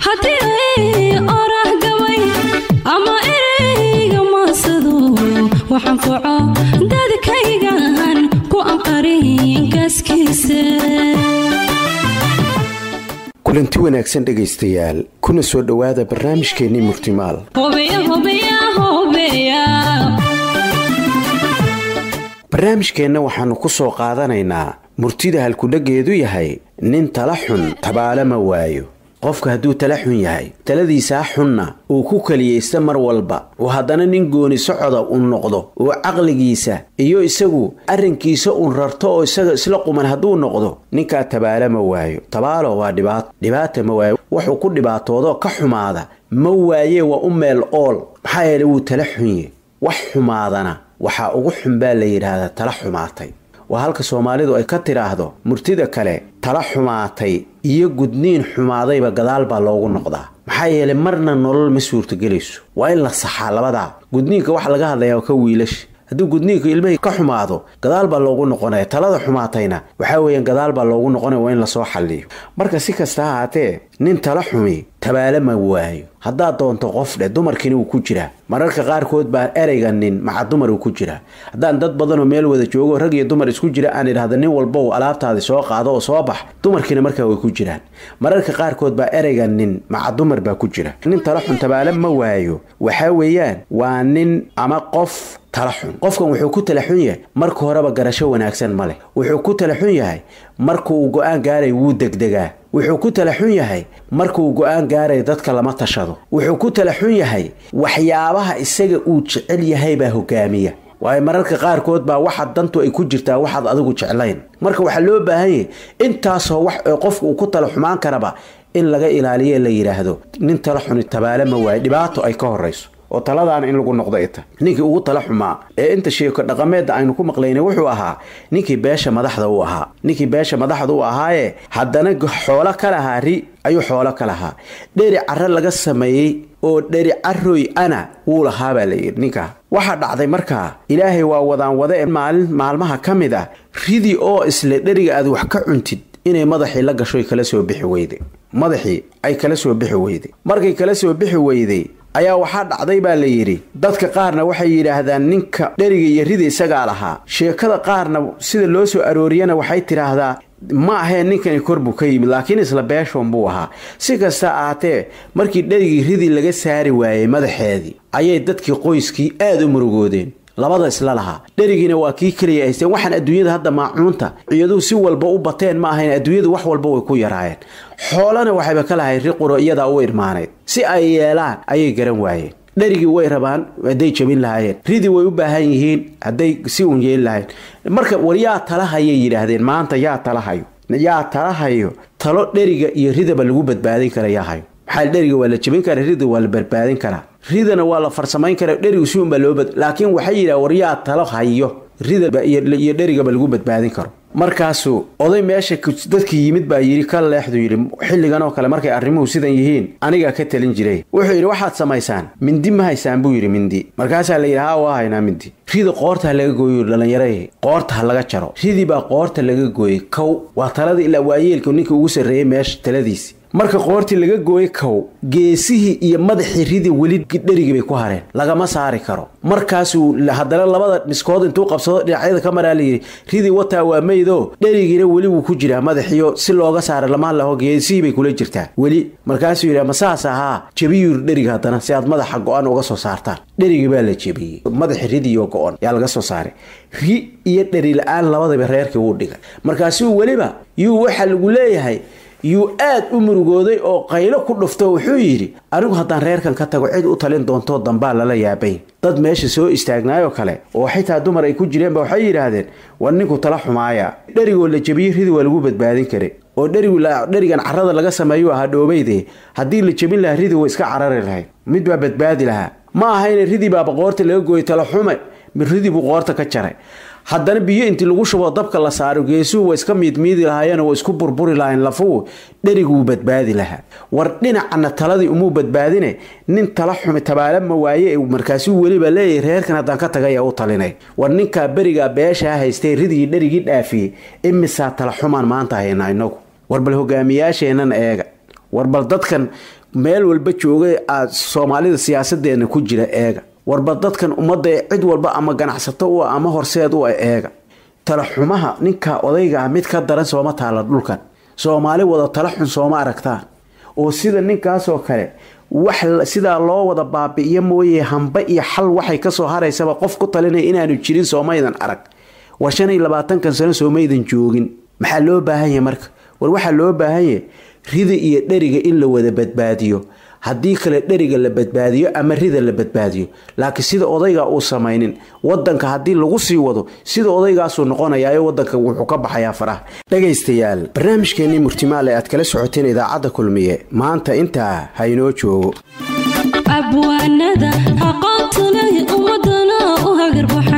haddii oraah gabay ama ereyga maasado waxaan foco dadkaygan ku anqarin gaaskiisa kulanti wanaagsan dhegaystayaal kuna soo dhowaada barnaamijkeennii murtimaal barnaamijkeenna waxaannu ku soo qaadanaynaa murtida halkudheggeedu yahay nin tala xun tabaala ma waayo qofka hadduu tala xun yahay taladiisaa xunna uu ku keliyaysta mar walba oo haddana nin gooni socoda uu noqdo oo caqligiisa iyo isagu arrinkiisa uun rarto oo isaga isla quman hadduu noqdo ninkaa tabaala ma waayo tabaalo waa dhibaato dhibaata ma waayo wuxuu ku dhibaatoodo ka xumaada ma waayee waa u meel ool maxaa yeele wuu tala xunye wax xumaadana waxaa ugu xun baa la yidhaahdaa tala xumaatay waa halka soomaalidu ay ka tidhaahdo murtida kale tala xumaatay iyo gudniin xumaadayba gadaal baa loogu noqdaa maxaa yeelay marna nolol ma suurtagelayso waa in la saxaa labadaa gudniinka waxa laga hadlayaa ka wiilasha hadduu gudniinka ilmahii ka xumaado gadaal baa loogu noqonaya talada xumaatayna waxaa weeyaan gadaal baa loogu noqonaya waa in lasoo xalliyo marka si kasta ha haatee nin tala xumi tabaala ma waayo haddaad doonto qof dheh dumarkiina wuu ku jiraa mararka qaarkood baa ereyga nin maca dumar uu ku jiraa haddaan dad badanoo meel wada joogo rag iyo dumar isku jira aan idhahda nin walbow alaabtaadi soo qaado oo soo bax dumarkiina markaa way ku jiraan mararka qaarkood baa ereyga nin maca dumar baa ku jira nin tala xun tabaala ma waayo waxaa weeyaan waa nin ama qof tala xun qofkan wuxuu ku tala xun yahay marka horeba garasho wanaagsan ma leh wuxuu ku tala xun yahay marka uu go-aan gaaray wuu degdegaa wuxuu ku tala xun yahay markauu go-aan gaaray dadka lama tashado wuxuu ku tala xun yahay waxyaabaha isaga uu jecel yahay baa hogaamiya waayo mararka qaarkood baa waxaad dantu ay ku jirtaa waxaad adigu jeclayn marka waxaa loo baahan yahay intaasoo wax qofka uu ku tala xumaan karaba in laga ilaaliyo la yidhaahdo nin tala xuni tabaale ma waayo dhibaato ay ka horayso oo taladaana in lagu noqdo ita ninkii ugu tala xumaa ee inta sheeko dhaqameedda aynu ku maqlaynay wuxuu ahaa ninkii beesha madaxda u ahaa ninkii beesha madaxda u ahaaye haddana xoolo ka lahaa ri ayuu xoolo ka lahaa dheri carro laga sameeyey oo dheri caroy ana wuu lahaa baa layidhi ninkaa waxaa dhacday markaa ilaahay waa wadaan wada ee maalin maalmaha ka mid ah ridii oo isle dheriga aad wax ka cuntid inay madaxii la gashoy kala soo bixi weyday madaxii ay kala soo bixi weyday markay kala soo bixi weyday ayaa waxaa dhacday baa la yidhi dadka qaarna waxay yidhaahdaan ninka dheriga iyo rida isagaa lahaa sheekada qaarna sida loo soo arooriyana waxay tidhaahdaa ma aheen ninkani kor buu ka yimid laakiin isla beeshoon buu ahaa si kasta ahaatee markii dherigii ridii laga saari waayey madaxeedii ayay dadkii qoyskii aad u murugoodeen labada isla lahaa dherigiina waa kii keliya haysteen waxaan adduunyada hadda maacuunta ciyaduhu si walba u bateen ma ahayn adduunyadu wax walba way ku yaraayeen xoolana waxayba ka lahayn riquro iyadaa u irmaanayd si ay yeelaan ayay garan waayeen dherigii way rabaan hadday jabin lahaayeen ridii way u baahan yihiin hadday si uun yeeli lahayn marka war yaa talahayay yidhaahdeen maanta yaa talahayo yaa talahayo talo dheriga iyo ridaba lagu badbaadin kara yaa hayo maxaa dheriga waa la jabin karaa rida waa la badbaadin karaa ridana waa la farsamayn karaa dherigu si unbaa loo bad laakiin waxay yidhaha war yaa talo hayo rida iyo dherigaba lagu badbaadin karo markaasuu oday meesha dadkii yimid baa yidhi ka leexdu yidhi xilligan oo kale markay arrimuhu sidan yihiin anigaa ka talin jiray wuxuu yidhi waxaad samaysaan mindi ma haysaan buu yidhi mindi markaasaa la yidhi haa waa haynaa mindi rida qoorta ha laga gooyo dhallinyaraya qoorta ha laga jaro ridii baa qoorta laga gooyey kow waa taladii ilaa waayeelka ninkii ugu sarreeyey meesha taladiisi marka qoortii laga gooyey kow geesihii iyo madaxii ridi weli dherigii bay ku hareen lagama saari karo markaasuu haddana labada miskood intuu qabsado dhinacyada ka maraa layidhi ridii wataa waa meydoo dherigiina weli wuu ku jiraa madaxiyo si looga saara lama laho geesihii bay kula jirtaa weli markaasuu yidhi ma saas ahaa jebiyuu dheriga haddana si aad madaxa go-an uga soo saartaan dherigii baa la jebiyey madaxi ridiyo go-on yaa laga soo saaray ri iyo dheri la-aan labadaba reerkii wuu dhigay markaasuu weliba yuu waxa lagu leeyahay yuu aad u murugooday oo qaylo ku dhufto wuxuu yidhi anigu haddaan reerkan ka tago cid u talin doontoo dambaa lala yaabay dad meesha soo istaagnaayoo kale oo xitaa dumar ay ku jireenba waxay yidhaahdeen war ninku tala xumaaya dherigoo la jebiyey ridi waa lagu badbaadin karay oo dherigu dherigan carrada laga sameeyuu ahaa dhoobeyde haddii la jebin lahaa ridi way iska carari lahayd mid baa badbaadi lahaa ma ahayne ridii baaba qoorta laga gooyey tala xume mid ridii buu qoorta ka jaray haddana biyo intii lagu shubo dabka la saaro geesuhu waa iska miidmiidi lahaayeenoo waa isku burburi lahayn lafuhu dheriguu badbaadi lahaa war dhinacana taladii umuu badbaadine nin tala xumi tabaala ma waaye markaasuu weliba leeyahy reerkan haddaan ka tagaya u talinay war ninkaa berigaa beeshaa haystay ridigii dherigii dhaafiyey imisaa tala xumaan maanta haynaa inagu war bal hogaamiyaasheennan eega warbal dadkan meel walba jooga aad soomaalida siyaasadeena ku jira eega warbal dadkan ummadda cid walba ama ganacsato u ama horseed u eega talaxumaha ninka odayga ah mid ka daran sooma taala dhulkan soomaali wada tala xun sooma aragtaan oo sida ninkaasoo kale wax sidaa loo wada baabi'iyo mooye hamba iyo xal waxay kasoo haraysaba qof ku talinaya inaanu jirin soomaydan arag war shan iyo labaatankan sano soomaydan joogin maxaa loo baahanya marka war waxaa loo baahanya rida iyo dheriga in la wada badbaadiyo haddii kale dheriga la badbaadiyo ama rida la badbaadiyo laakiin sida odayga uu samaynin wadanka haddii lagu sii wado sida odaygaasuu noqonayaa wadanka wuxuu ka baxayaa faraha dhegaystayaal barnaamijkeenii murtimaale aad kala socoteen idaacadda kulmiye maanta intaa ha inoo joogo abwaanada aqoonta leh ummadana u hagarbax